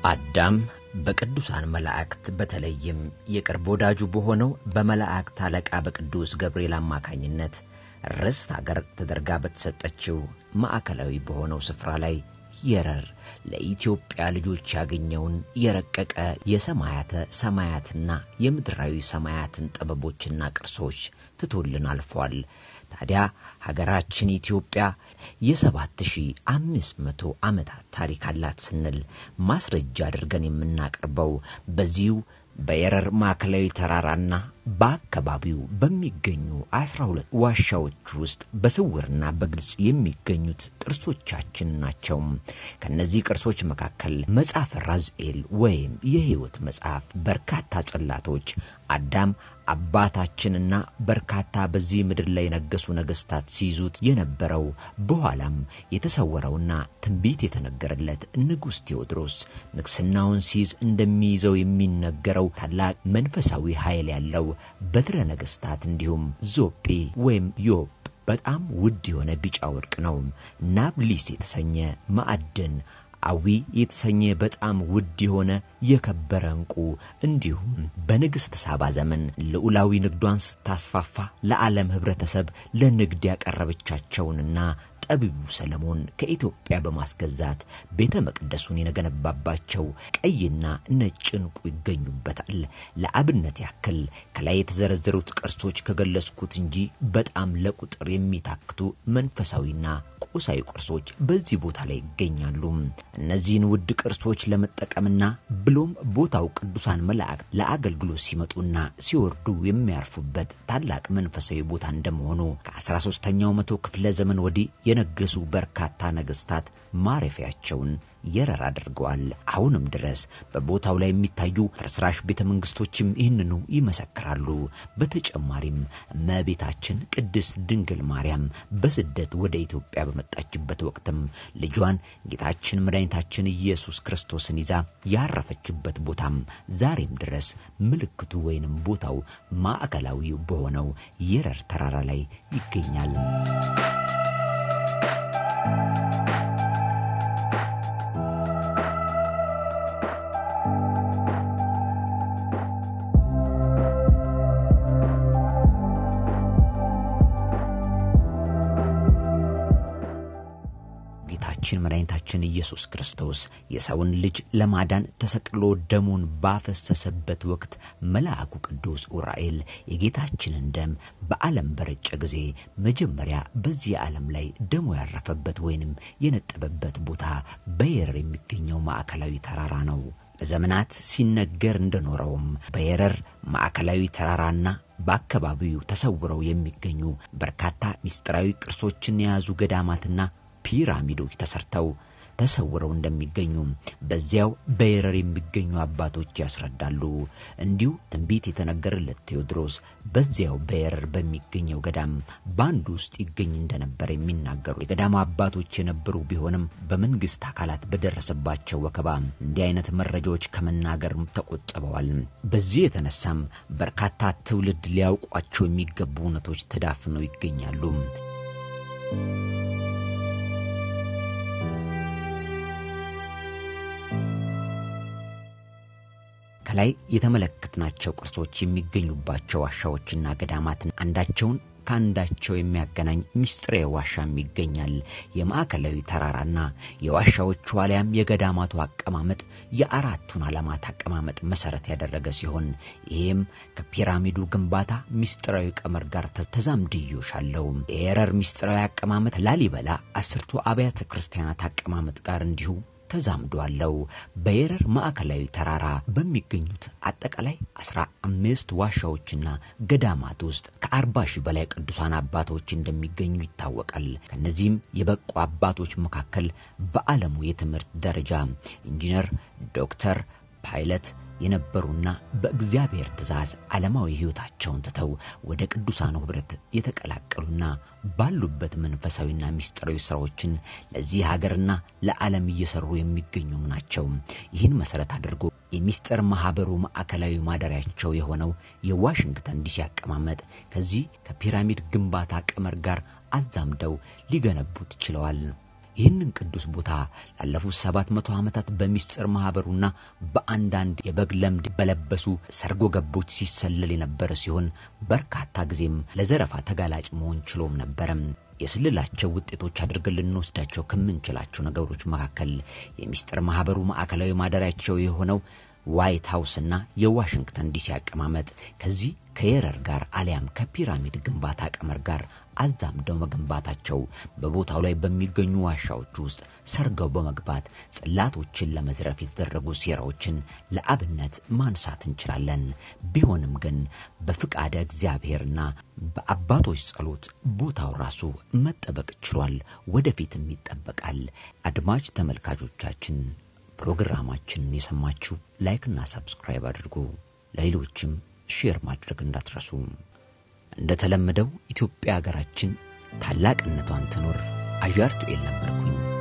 አዳም በቅዱሳን መላእክት በተለይም የቅርብ ወዳጁ በሆነው በመላእክት አለቃ በቅዱስ ገብርኤል አማካኝነት ርስት አገር ተደርጋ በተሰጠችው ማዕከላዊ በሆነው ስፍራ ላይ የረር ለኢትዮጵያ ልጆች ያገኘውን የረቀቀ የሰማያተ ሰማያትና የምድራዊ ሰማያትን ጥበቦችና ቅርሶች ትቶልን አልፏል። ታዲያ ሀገራችን ኢትዮጵያ የሰባት ሺህ አምስት መቶ ዓመታት ታሪክ አላት ስንል ማስረጃ አድርገን የምናቀርበው በዚሁ በየረር ማዕከላዊ ተራራና በአካባቢው በሚገኙ አስራ ሁለት ዋሻዎች ውስጥ በስውርና በግልጽ የሚገኙት ቅርሶቻችን ናቸው። ከእነዚህ ቅርሶች መካከል መጽሐፈ ራዝኤል ወይም የሕይወት መጽሐፍ፣ በርካታ ጽላቶች፣ አዳም አባታችንና በርካታ በዚህ ምድር ላይ የነገሱ ነገሥታት ሲይዙት የነበረው በኋላም የተሰወረውና ትንቢት የተነገረለት ንጉሥ ቴዎድሮስ ንግሥናውን ሲይዝ እንደሚይዘው የሚነገረው ታላቅ መንፈሳዊ ኃይል ያለው በትረ ነገሥታት እንዲሁም ዞጴ ወይም ዮብ በጣም ውድ የሆነ ቢጫ ወርቅ ነው። ናብሊስ የተሰኘ ማዕድን አዊ የተሰኘ በጣም ውድ የሆነ የከበረ ዕንቁ እንዲሁም በንግሥት ሳባ ዘመን ልዑላዊ ንግዷን ስታስፋፋ ለዓለም ኅብረተሰብ ለንግድ ያቀረበቻቸውንና ጠቢቡ ሰለሞን ከኢትዮጵያ በማስገዛት ቤተ መቅደሱን የገነባባቸው ቀይና ነጭ ዕንቁ ይገኙበታል። ለአብነት ያክል ከላይ የተዘረዘሩት ቅርሶች ከገለጽኩት እንጂ በጣም ለቁጥር የሚታክቱ መንፈሳዊና ቁሳዊ ቅርሶች በዚህ ቦታ ላይ ይገኛሉ። እነዚህን ውድ ቅርሶች ለመጠቀምና ብሎም ቦታው ቅዱሳን መላእክት ለአገልግሎት ሲመጡና ሲወርዱ የሚያርፉበት ታላቅ መንፈሳዊ ቦታ እንደመሆኑ ከአስራ ሦስተኛው መቶ ክፍለ ዘመን ወዲህ የነገሱ በርካታ ነገሥታት ማረፊያቸውን የረር አድርገዋል። አሁንም ድረስ በቦታው ላይ የሚታዩ ፍርስራሽ ቤተ መንግስቶችም ይህንኑ ይመሰክራሉ። በተጨማሪም እመቤታችን ቅድስት ድንግል ማርያም በስደት ወደ ኢትዮጵያ በመጣችበት ወቅትም ልጇን ጌታችን መድኃኒታችን ኢየሱስ ክርስቶስን ይዛ ያረፈችበት ቦታም ዛሬም ድረስ ምልክቱ ወይንም ቦታው ማዕከላዊ በሆነው የረር ተራራ ላይ ይገኛል። ጌታችን መድኃኒታችን ኢየሱስ ክርስቶስ የሰውን ልጅ ለማዳን ተሰቅሎ ደሙን ባፈሰሰበት ወቅት መልአኩ ቅዱስ ኡራኤል የጌታችንን ደም በዓለም በረጨ ጊዜ መጀመሪያ በዚህ ዓለም ላይ ደሙ ያረፈበት ወይንም የነጠበበት ቦታ በየረር የሚገኘው ማዕከላዊ ተራራ ነው። ለዘመናት ሲነገር እንደኖረውም በየረር ማዕከላዊ ተራራና በአካባቢው ተሰውረው የሚገኙ በርካታ ምስጢራዊ ቅርሶችን የያዙ ገዳማትና ፒራሚዶች ተሰርተው ተሰውረው እንደሚገኙ በዚያው በየረር የሚገኙ አባቶች ያስረዳሉ። እንዲሁ ትንቢት የተነገረለት ቴዎድሮስ በዚያው በየረር በሚገኘው ገዳም በአንዱ ውስጥ ይገኝ እንደነበር የሚናገሩ የገዳሙ አባቶች የነበሩ ቢሆንም በመንግስት አካላት በደረሰባቸው ወከባ እንዲህ አይነት መረጃዎች ከመናገርም ተቆጥበዋል። በዚህ የተነሳም በርካታ ትውልድ ሊያውቋቸው የሚገቡ እውነቶች ተዳፍነው ይገኛሉ። ከላይ የተመለከትናቸው ቅርሶች የሚገኙባቸው ዋሻዎችና ገዳማትን አንዳቸውን ከአንዳቸው የሚያገናኝ ምስጢራዊ ዋሻም ይገኛል። የማዕከላዊ ተራራና የዋሻዎቹ አሊያም የገዳማቱ አቀማመጥ የአራቱን ዓለማት አቀማመጥ መሰረት ያደረገ ሲሆን ይህም ከፒራሚዱ ግንባታ ምስጢራዊ ቀመር ጋር ተዛምድዮሽ አለው። የየረር ምስጢራዊ አቀማመጥ ላሊበላ አስርቱ አብያተ ክርስቲያናት አቀማመጥ ጋር እንዲሁ ተዛምዶ አለው። በየረር ማዕከላዊ ተራራ በሚገኙት አጠቃላይ አስራ አምስት ዋሻዎችና ገዳማት ውስጥ ከአርባ ሺህ በላይ ቅዱሳን አባቶች እንደሚገኙ ይታወቃል። ከእነዚህም የበቁ አባቶች መካከል በዓለሙ የትምህርት ደረጃ ኢንጂነር፣ ዶክተር፣ ፓይለት የነበሩና በእግዚአብሔር ትእዛዝ ዓለማዊ ሕይወታቸውን ትተው ወደ ቅዱሳኑ ኅብረት የተቀላቀሉና ባሉበት መንፈሳዊና ምስጢራዊ ሥራዎችን ለዚህ ሀገርና ለዓለም እየሠሩ የሚገኙም ናቸው። ይህን መሠረት አድርጎ የሚስጥር ማኅበሩ ማዕከላዊ ማደሪያቸው የሆነው የዋሽንግተን ዲሲ አቀማመጥ ከዚህ ከፒራሚድ ግንባታ ቀመር ጋር አዛምደው ሊገነቡት ችለዋል። ይህንን ቅዱስ ቦታ ላለፉት ሰባት መቶ ዓመታት በሚስጥር ማኅበሩና በአንዳንድ የበግ ለምድ በለበሱ ሰርጎ ገቦች ሲሰለል የነበረ ሲሆን በርካታ ጊዜም ለዘረፋ ተጋላጭ መሆን ችሎም ነበረም። የስልላቸው ውጤቶች አድርገን ልንወስዳቸው ከምንችላቸው ነገሮች መካከል የሚስጥር ማኅበሩ ማዕከላዊ ማደሪያቸው የሆነው ዋይት ሀውስና የዋሽንግተን ዲሲ አቀማመጥ ከዚህ ከየረር ጋር አሊያም ከፒራሚድ ግንባታ ቀመር ጋር አዛምደው መገንባታቸው በቦታው ላይ በሚገኙ ዋሻዎች ውስጥ ሰርገው በመግባት ጽላቶችን ለመዝረፍ የተደረጉ ሴራዎችን ለአብነት ማንሳት እንችላለን። ቢሆንም ግን በፍቃደ እግዚአብሔርና በአባቶች ጸሎት ቦታው ራሱ መጠበቅ ችሏል፣ ወደፊትም ይጠበቃል። አድማጭ ተመልካቾቻችን ፕሮግራማችንን የሰማችሁ ላይክና ሰብስክራይብ አድርጉ። ለሌሎችም ሼር ማድረግ እንዳትረሱ። እንደተለመደው ኢትዮጵያ ሀገራችን ታላቅነቷን ትኖር። አዣርቱ ኤል ነበርኩኝ።